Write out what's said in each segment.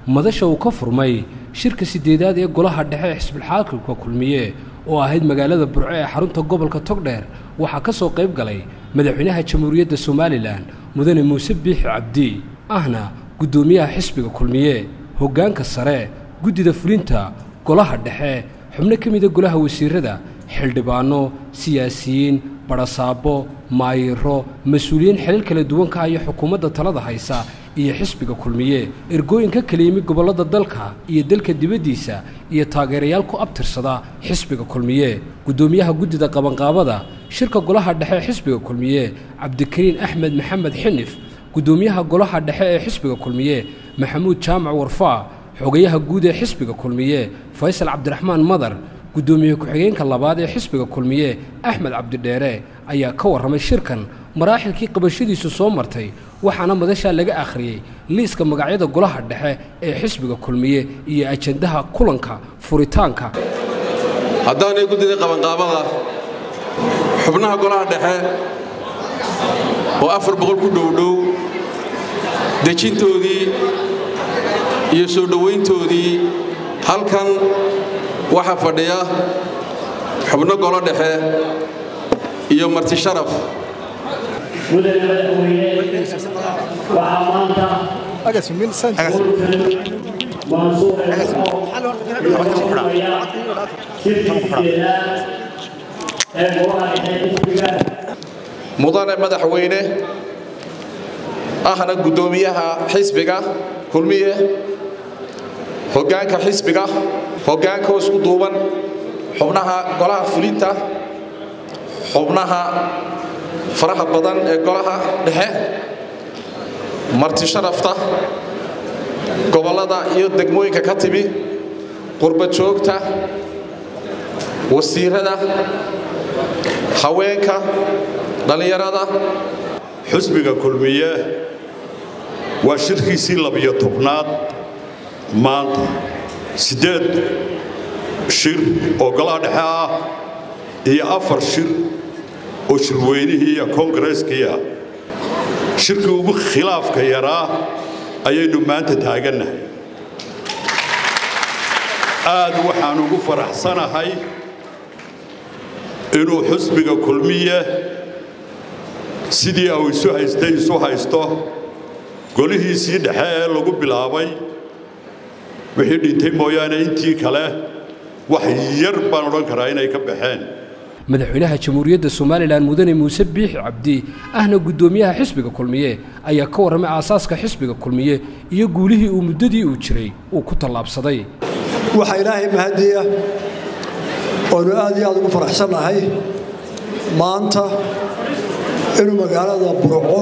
madasha uu ka furmay shirka siddeedaad ee golaha dhexe ee xisbulxaakimka kulmiye oo ahayd magaalada burco ee xarunta gobolka togdheer waxaa ka soo qayb galay madaxweynaha jamhuuriyadda somalilan mudane muuse biixi cabdi ahna guddoomiyaha xisbiga kulmiye hoggaanka sare guddida fulinta golaha dhexe xubno ka mida golaha wasiirada xildhibaanno siyaasiyiin badhasaabo maayiro mas-uuliyiin xilal kala duwan ka haya xukuumadda talada haysa iyo xisbiga kulmiye ergooyinka kala yimi gobollada dalka iyo dalka dibaddiisa iyo taageerayaal ku abtirsada xisbiga kulmiye guddoomiyaha guddida qabanqaabada shirka golaha dhexe ee xisbiga kulmiye cabdikariin axmed maxamed xinif guddoomiyaha golaha dhexe ee xisbiga kulmiye maxamuud jaamac warfaa xogayaha guud ee xisbiga kulmiye faysal cabdiraxmaan madar guddoomiye ku-xigeenka labaad ee xisbiga kulmiye axmed cabdidheere ayaa ka warramay shirkan maraaxilkii qabashadiisu soo martay waxaana madashaa laga akhriyey liiska magacyada golaha dhexe ee xisbiga kulmiye iyo ajandaha kulanka furitaanka haddaanay guddida qabanqaabada xubnaha golaha dhexe oo afar boqol ku dhowdhow dejintoodii iyo soo dhowayntoodii halkan waxaa fadhiya xubno golo dhexe iyo marti sharaf mudane madaxweyne waxaa maanta mansuur eeoya shirkiideedaad ee golaha dhexe xisbiga mudane madaxweyne ahna guddoomiyaha xisbiga kulmiye hoggaanka xisbiga hoggaanka oo isku duuban xubnaha golaha fulinta xubnaha faraha badan ee golaha dhexe marti sharafta gobollada iyo degmooyinka ka timi qurba joogta wasiirada haweenka dhallinyarada xusbiga kulmiye waa shirkiisii labiyo tobnaad maanta siddeed shir oo golaha dhexe ah iyo afar shir oo shirweynihii iyo koongareskii ah shirkii ugu khilaafka yaraa ayaynu maanta taagannahay aad waxaan ugu faraxsanahay inuu xusbiga kulmiye sidii au isu haystay isu haysto golihiisii dhexe ee lagu bilaabay wixii dhintay mooyaane intii kale wax yar baan odhan karaa inay ka baxeen madaxweynaha jamhuuriyadda somalilan mudane muuse biixi cabdi ahna guddoomiyaha xisbiga kulmiye ayaa ka warramay aasaaska xisbiga kulmiye iyo guulihii uu muddadii uu jiray uu ku tallaabsaday waxaa ilaahay mahadiya oonu aad iyo aad ugu faraxsannahay maanta inuu magaalada burco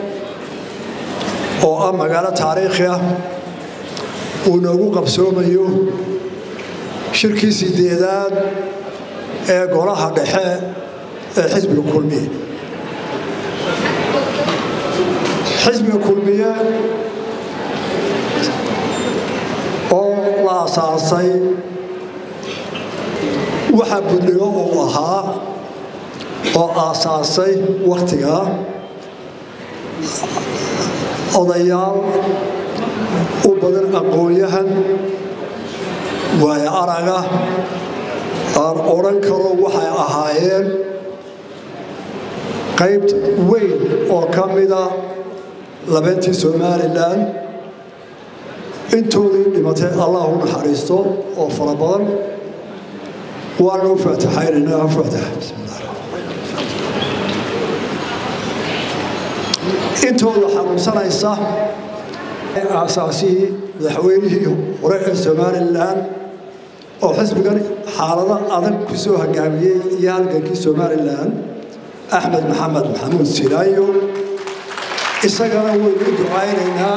oo ah magaalo taariikhi ah uu noogu qabsoomayo shirkii sideedaad ee golaha dhexe ee xisbiga kulmiye xisbiga kulmiye oo la asaasay waxa budhigo uu ahaa oo aasaasay wakhtigaa odayaal u badan aqoon-yahan waayo araga aan odhan karo waxay ahaayeen qayb weyn oo ka mida labeentii somalilan intoodii dhimatay allah u naxariisto oo fara badan waana u faataxaynaynaa faatax bismillah intooda xanuunsanaysa aasaasihii madaxweynihii hore ee somalilan oo xisbigan xaalado adag ku soo hoggaamiyey iyo halgankii somalilan axmed maxamed maxamuud silaayo isagana waynu u ducaynaynaa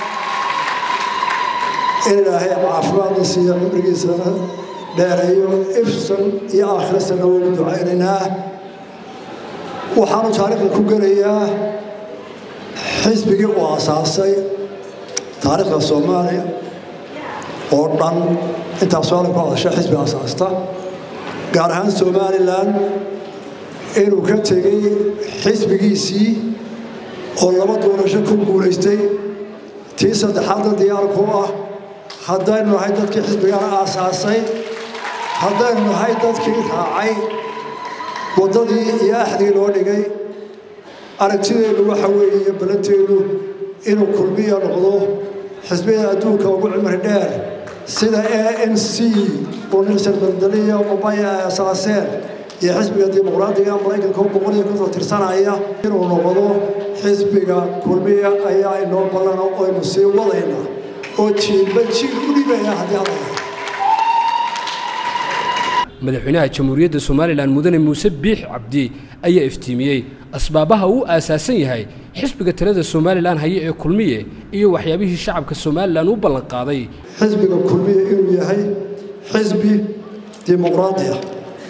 in ilaahay caafimaadna siiyo cumrigiisana dheereeyo ifsan iyo aakhirasana waynu ducaynaynaa waxaanu taariikhda ku gelayaa xisbigii uu asaasay taariikhda soomaaliya oo dhan intaas soalan ku hadasha xisbi asaasta gaar ahaan somalilan inuu ka tegey xisbigiisii oo laba doorasho ku guulaystay tii saddexaadna diyaar ku ah haddaynu nahay dadkii xisbigana aasaasay haddaynu nahay dadkii raacay waddadii iyo axdigii loo dhigay aragtideennu waxa weeye iyo ballanteenu inuu kulmiya noqdo xisbiyada adduunka ugu cimri dheer sida a n c oo nelson mandeliya obaya ay asaaseen iyo xisbiga dimuqraadiga maraykanka oo boqol iyo konton tirsanaya inuu noqdo xisbiga kulmiya ayaa inoo ballana oynu sii wadayna oo jiilba jiil u dhibaya haddii alla madaxweynaha jamhuuriyadda somalilan mudane muuse biix cabdi ayaa iftiimiyey asbaabaha uu aasaasan yahay xisbiga talada somalilan haye ee kulmiye iyo waxyaabihii shacabka somalilan u ballanqaaday xisbiga kulmiya inuu yahay xisbi dimuqraadi ah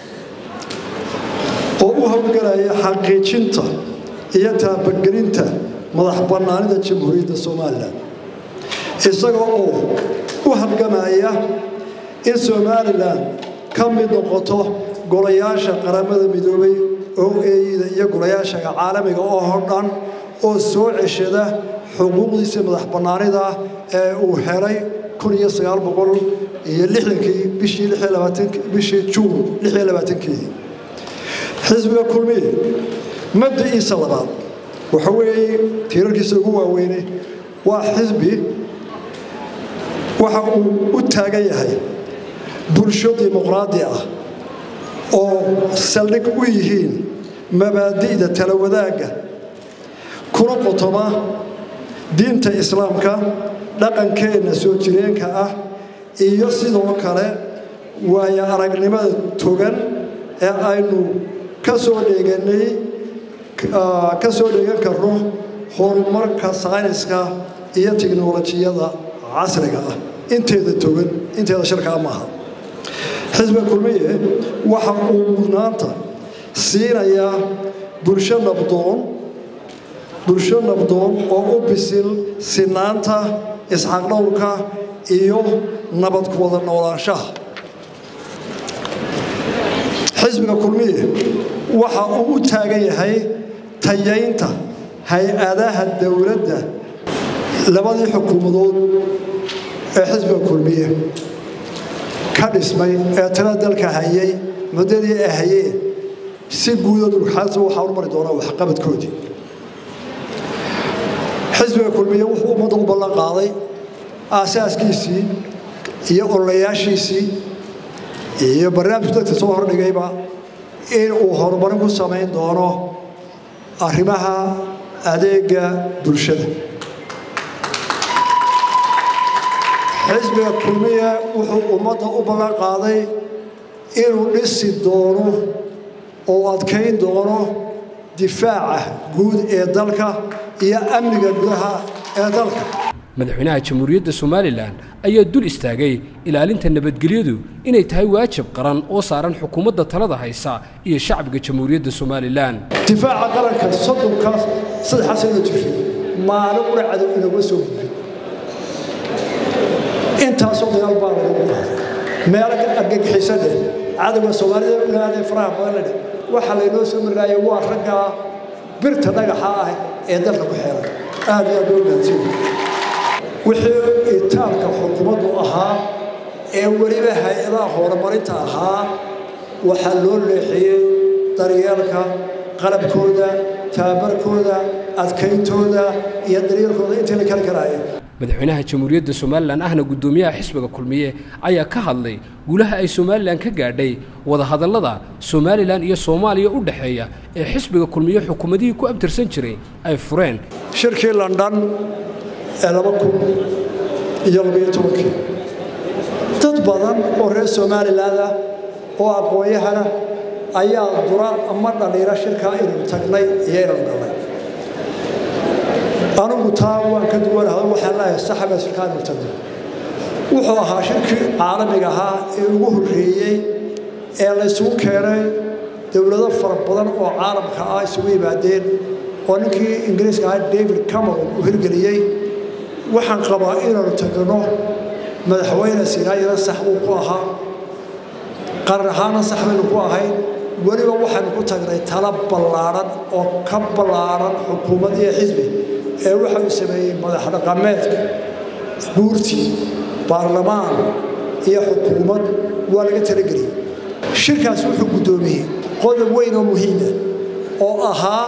oo u howlgalaya xaqiijinta iyo taabagelinta madax bannaanida jamhuuriyadda somalilan isaga oo u halgamaya in somalilan ka mid noqoto golayaasha qaramada midoobay oo eeyida iyo golayaasha caalamiga oo dhan oo soo ceshada xuquuqdiisa madax bannaanida ee uu helay iyo bishii juun keedii xisbiga kulmiye mabda'iisa labaad waxa weeye tiirarkiisa ugu waaweynay waa xisbi waxa uu u taagan yahay bulsho dimuqraadi ah oo saldhig u yihiin mabaadi'da tala wadaagga kuna qotoma diinta islaamka dhaqankeenna soo jireenka ah iyo sidoo kale waayo aragnimada togan ee aynu ka soo dheeganay ka soo dheegan karno horumarka sayniska iyo tiknolojiyada casriga ah inteeda togan inteeda shirkaa maaha xisbiga kulmiye waxa uu mudnaanta siinayaa bulsho nabdoon bulsho nabdoon oo u bisil sinaanta isxaqdhowrka iyo nabad ku wada noolaanshaha xisbiga kulmiye waxa uu u taagan yahay tayaynta hay-adaha dowladda labadii xukuumadood ee xisbiga kulmiye ka dhismay ee tala dalka hayay muddadii ay hayeen si guuda dulxaasa waxaa u mari doonaa waxqabadkoodii xisbiga kulmiye wuxuu ummadda u ballan qaaday aasaaskiisii iyo ololayaashiisii iyo barnaamijku dadka soo hordhigayba in uu horumarin ku samayn doono arrimaha adeega bulshada xisbiga kulmiye wuxuu ummadda u ballan qaaday inuu dhisi doono oo adkayn doono difaaca guud ee dalka iyo amniga gudaha ee dalka madaxweynaha jamhuuriyadda somalilan ayaa dul istaagay ilaalinta nabadgelyadu inay tahay waajib qaran oo saaran xukuumadda talada haysa iyo shacbiga jamhuuriyadda somalilan difaaca qaranka soddonkaas saddexaas sano jirtay maalin una cadow inooga soo gudbin intaasoo dagaal baa lagu qaaday meelo argagixisa dheh cadowga soomaalida unaadee faraha badan la dheh waxa laynoo soo marlaayay waa raggaa birta dhagaxa ah ee dalka ku xeeran aad iyo aad loo mahadsan wixii itaabka xukuumaddu ahaa ee weliba hay-adaha horumarinta ahaa waxaa loo leexiyey daryeelka qalabkooda tababarkooda adkayntooda iyo daryeelkooda intii la kali karaaya madaxweynaha jamhuuriyadda somalilan ahna guddoomiyaha xisbiga kulmiye ayaa ka hadlay guulaha ay somalilan ka gaadhay wadahadallada somalilan iyo soomaaliya u dhexeeya ee xisbiga kulmiye xukuumadihii ku abtirsan jiray ay fureen shirkii london ee laba kun iyo labayo tobankii dad badan oo reer somaliland ah oo aqoon-yahana ayaa dura ama dhaliira shirkaa inaynu tagnay iyo inaynu galnay anigu taa waan ka duwanahay waxaan leeyahay saxaba shirkaa inaynu tagnay wuxuu ahaa shirkii caalamiga ahaa ee ugu horreeyey ee laysugu keenay dowlado fara badan oo caalamka ah isugu yimaadeen oo ninkii ingiriiska ahaa david cameron uu hirgeliyey waxaan qabaa inaanu tagno madaxweyne sinaayana sax buu ku ahaa qaran ahaana sax baynu ku ahayn weliba waxaynu ku tagnay tala ballaadhan oo ka ballaadhan xukuumad iyo xisbi ee waxa uu sameeyey madax dhaqameedka guurtii baarlamaan iyo xukuumad waa laga talageliyey shirkaas wuxuu guddoomiyey qodob weyn oo muhiima oo ahaa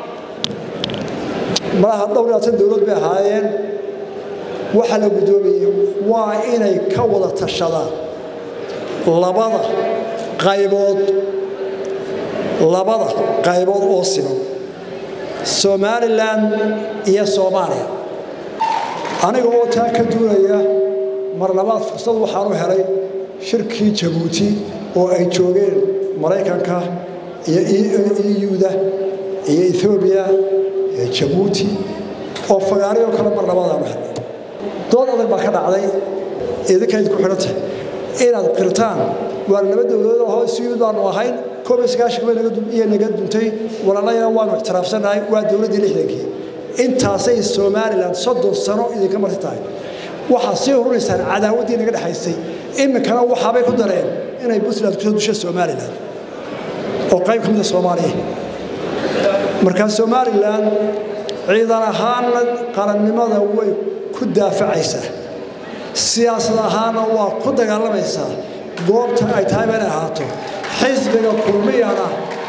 malaha dhowr labaatan dowlad bay ahaayeen waxaa la guddoomiyey waa inay ka wada tashadaan labada qaybood labada qaybood oo siman somalilan iyo soomaaliya aniga oo taa ka duunaya mar labaad fursad waxaan u helay shirkii jabuuti oo ay joogeen maraykanka iyo euda iyo ethoobiya iyo jabuuti oo fagaariyoo kale mar labaadaan u helay dood adag baa ka dhacday idinkayd ku xidhantahay inaad qirtaan waa laba dowladood oo isu yimid baanu ahayn koob iyo sagaashanka bay iyo naga duntay walaalayana waanu ictiraafsannahay waa dowladdii lixdankii intaasay somalilan soddon sano idinka marti tahay waxaad sii hurinaysaan cadaawaddii naga dhexaysay iminkana waxaabay ku dareen inay puntland kusoo dusha somalilan oo qayb ka mida soomaaliya markaa somalilan ciidan ahaanna qarannimada way ku daafacaysaa siyaasad ahaanna waa ku dagaalamaysaa goobta ay tahay ba inay ahaato xisbiga kulmiyana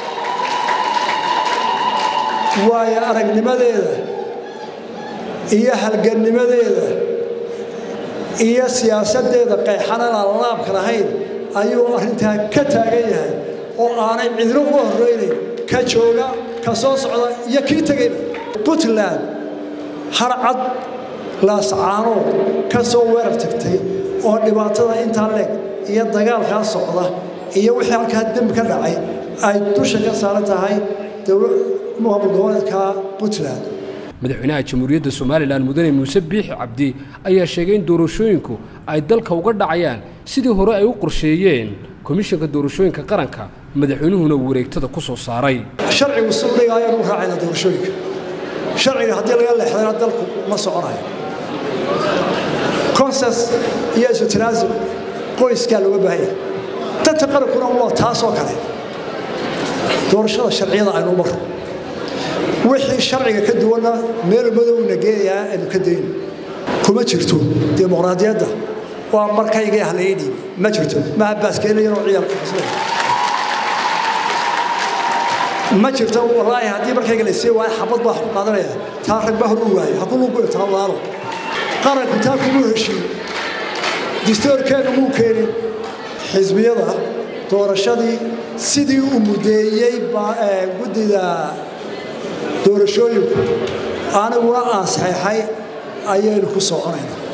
waayo aragnimadeeda iyo halgannimadeeda iyo siyaasaddeeda qayxanan aan laabka lahayn ayuu arrintaa ka taagan yahay oo aanay cidno uga horraynayn ka jooga ka soo socda iyo kii tegayna puntland harcad laascaanood ka soo weerar tagtay oo dhibaatada intaa leeg iyo dagaalkaa socda iyo wixii halkaa dembi ka dhacay ay dusha ka saaran tahay maamul goboleedka puntland madaxweynaha jamhuuriyadda somalilan mudane muuse biixi cabdi ayaa sheegay in doorashooyinku ay dalka uga dhacayaan sidii hore ay u qorsheeyeen komishanka doorashooyinka qaranka madaxweynuhuna wareegtada ku soo saaray sharcigu sudhiga ayaanu u raacayna doorashooyinka sharciga haddii laga leexdana dalku ma soconayo consens iyo isu tanaasul qoyskaa looga baahanya danta qarankuna waa taasoo kale doorashada sharciyada aynu marro wixii sharciga ka duwanna meel madowna geenayaa aynu ka dayno kuma jirto dimuqraadiyadda waa markaygii halaii dhiibi ma jirto maha baaskeelayaroo ciyaalka xusnay ma jirto wallaahi haddii markayga la sii waayo xabad baa ku qaadanaya taa rag baa hor u waayo ha ku luguyo taa walaalo qaranku taa kuma heshiin distoorkeenu muu keenin xisbiyada doorashadii sidii uu mudeeyey guddida doorashooyinku aniguna aan saxeexay ayaynu ku soconayna